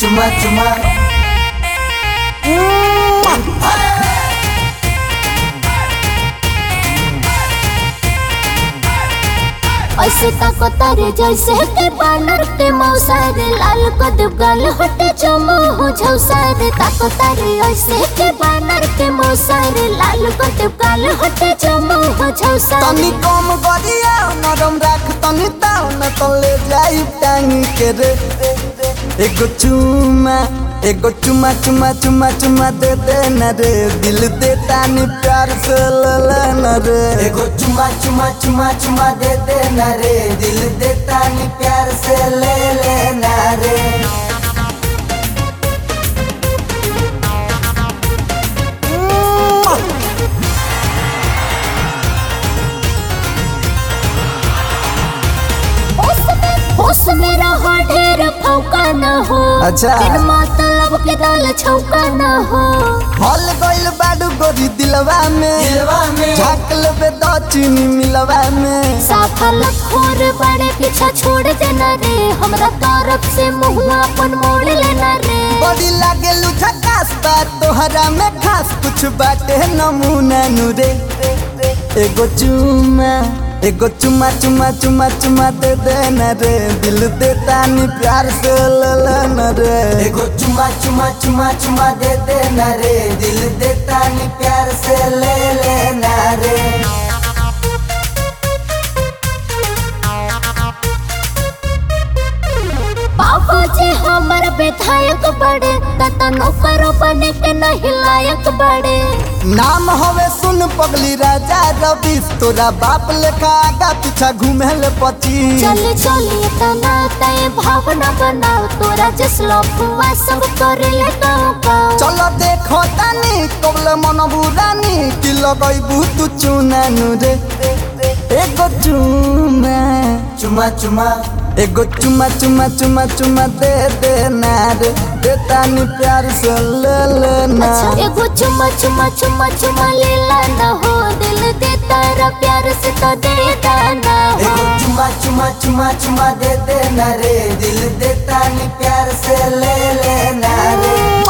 चुमा चुमा ऐसे ताको तारे जैसे के बानर के मौसार लाल कद गाल हटे चमो हो झौसार ताको तारे ऐसे के बानर के मौसार लाल कद गाल हटे चमो हो झौसार तनी कम गरिया नरम राख तनी ताव न तले जाई टांगी के रे एगो चुमा एगो चुमा चुमा चुमा चुमा दे दे न रे दिल दे तानी प्यार से ले ले न रे एगो चुमा चुमा चुमा चुमा दे दे न रे दिल दे तानी प्यार से ले ले न रे होश में होश में रहो ढेर फौका न हो अच्छा। बिन मतलब के दाल छौका न हो हल गइल बाडू गोरी दिलवा में दिलवा में झाक लेबे द चीनी मिलवा में साफल खोर बड़े पीछा छोड़ देना रे हमरा तरफ से मुँह अपन मोड़ लेना रे बड़ी लागे झकास बा तोहरा में खास कुछ बाटे नमूना नुरे एगो चुमा एगो चुमा चुमा चुमा चुमा दे दे न रे दिल दे तानी प्यार से ले ले न रे एगो चुमा चुमा चुमा चुमा दे दे न रे दिल दे तानी प्यार से ले ले न रे बाबू जी हमर विधायक बड़े तता नौकर बने के नहीं लायक बड़े नाम हवे सुन पगली राजा रवि तोरा बाप लेखा आगा पीछा घूमे ले पची चली चली तना तय भावना बनाओ तोरा जसलो फुआ सब करे ले गाँव गाँव चलो देखो तानी कबले मन बुरानी कि लगैबू तू चुना रे एगो चुमा चुमा चुमा एगो चुमा चुमा चुमा चुमा दे दे ना रे दे तानी प्यार से ले ले ना अच्छा एगो चुमा चुमा चुमा चुमा लेला न हो दिल दे तारा प्यार से तो दे दाना हो एगो चुमा चुमा चुमा चुमा दे दे ना रे दिल दे तानी प्यार से ले ले ना रे